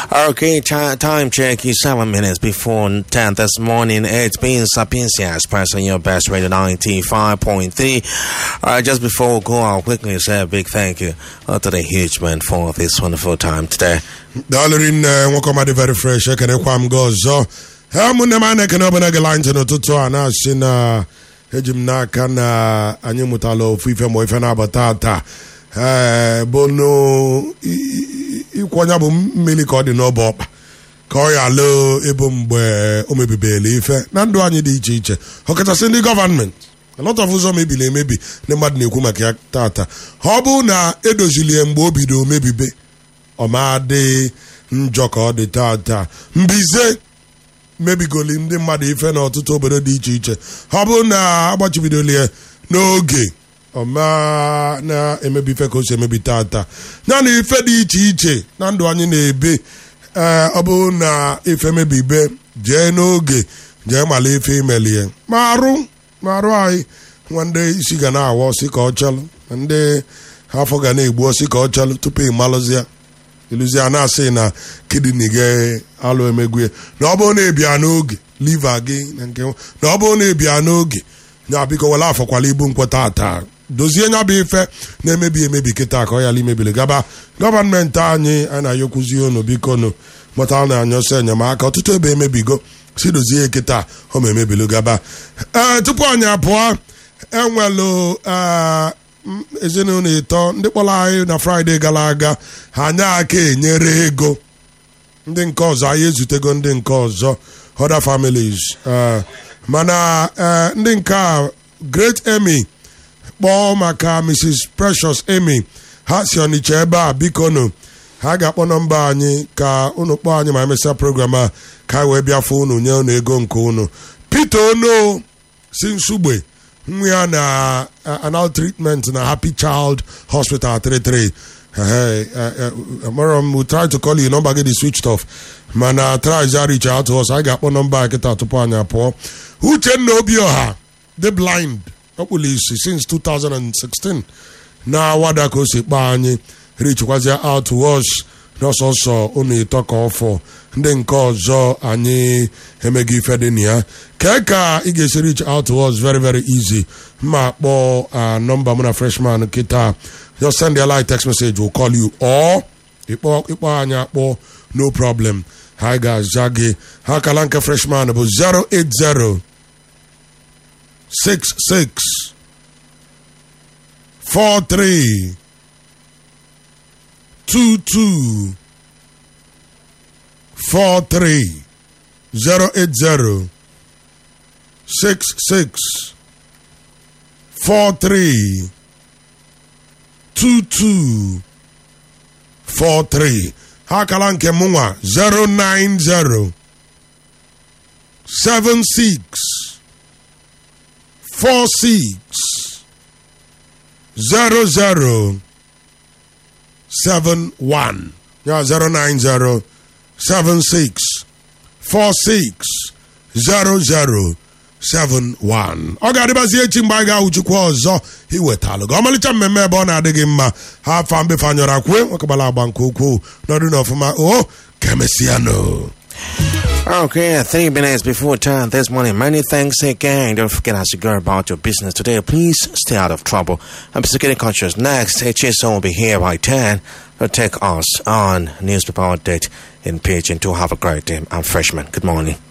Okay, ti- time check is seven minutes before 10 this morning. It's been Sapiencia Express on your best radio 95.3. Uh, just before we go, I'll quickly say a big thank you uh, to the huge man for this wonderful time today. daalụrị nne nwoke ọma dị very fresh ekenekwa m gị ọzọ ha ụmụnne m a na-ekene ọbụla gị ntị n'ụtụtụ a na-asị na eji m n'aka na anyị mụtala ofu ife ma ife na-abata taa ee bụnụ ịkwọnya bụ mmiri ka ọ dị n'ọba ọkpa ka ọ ya lụọ ebo mgbe o mebibela ife na ndụ anyị dị iche iche ọkachasị ndị gọvanmenti a lot of ụzọ mebiri emebi ndị mmadụ na-ekwu maka ya tata ọ bụ na edozilie mgbe o bido mebibe ọmadị njọ ka ọ dị tata mbize mebigoli ndị mmadụ ife n'ọtụtụ obodo dị iche iche ọ bụrụ na agbachibidolie n'oge ọma na-emebi ife ka o si emebi tata ya na ife dị iche iche na ndụ anyị na-ebi ee ọ bụrụ na ife mebibe jee n'oge jee mala ife imelie ma arụ ma arụ anyị nwa ndị isi ga na-awa ọsị ka ọ chalụ ma ndị afọ ga na-egbu ọsị ka ọ chalụ tupu ị malụzie iluzi a na-asị na kidney gị alụ emegwe na ọ bụrụ na ebia n'oge liva gị na nke na ọ bụrụ na ebia n'oge ya biko were afọkwala ibu nkweta ata dozie nya bụ ife na-emebi emebi kịta ka ọ yala imebili gaba gọọmenti anyị a na-ayọkwuzi unu biko nụ mụta na anyọsọ enyemaka ọtụtụ ebe emebigo si dozie kịta ọ ma emebilu gaba ee tupu anyị apụọ enwelu ee ezinụlọ ịtọ ndị kpọrọ anyị na fraịde gara aga ha anya aka enyere ego ndị nke ọzọ anyị ezutego ndị nke ọzọ other families mana ndị nke a great Emmy kpọọ maka mrs precious Emmy ha si ọnịcha ebe a biko nụ ha ga-akpọ nọmba anyị ka unu kpọọ anyị ma emesịa program a ka wee bịafụ unu nye unu ego nke unu Peter Ono si nsugbe nwa ya na anal treatment na happy child hospital 33 amara m we try to call you nọmba gị dị switched off mana try ja reach out to us anyị ga-akpọ nọmba kịta tupu anyị apụọ uchenna obioha the blind ọkpụlụ isi since 2016 na wada ka o si kpaa anyị richkwazia out to us n'ọsọsọ unu ịtọ ka ọfọ ndị nke ọzọ anyị emeghị ife dị na ya kee ka ị ga-esi reach out to us very very easy mma kpọọ nọmba mụ na freshman kịta just send a light text message we'll call you or ịkpọ anyị akpọ no problem ha ga-aza gị ha kala nke freshman bụ 080 66 43 22 43 080 66 43 22 43 ha akala nke mụnwa 090 76 46 00 71 ya 090 76 46 00 71 ọ ga-adịbazi echi mgbe anyị ga-awụchikwa ọzọ iwetalụ gị ọmalịcha mmemme ebe ọ na-adịghị mma ha afa mbefanyọrọ akwue nwakegbara agba nke ukwuu n'ọdụ n'ọfụma o kemesiano Okay, three minutes before 10 this morning. Many thanks again. Don't forget as you go about your business today, please stay out of trouble. I'm security conscious. Next, HSO will be here by 10 to take us on newspaper update in page and to have a great day. I'm freshman. Good morning.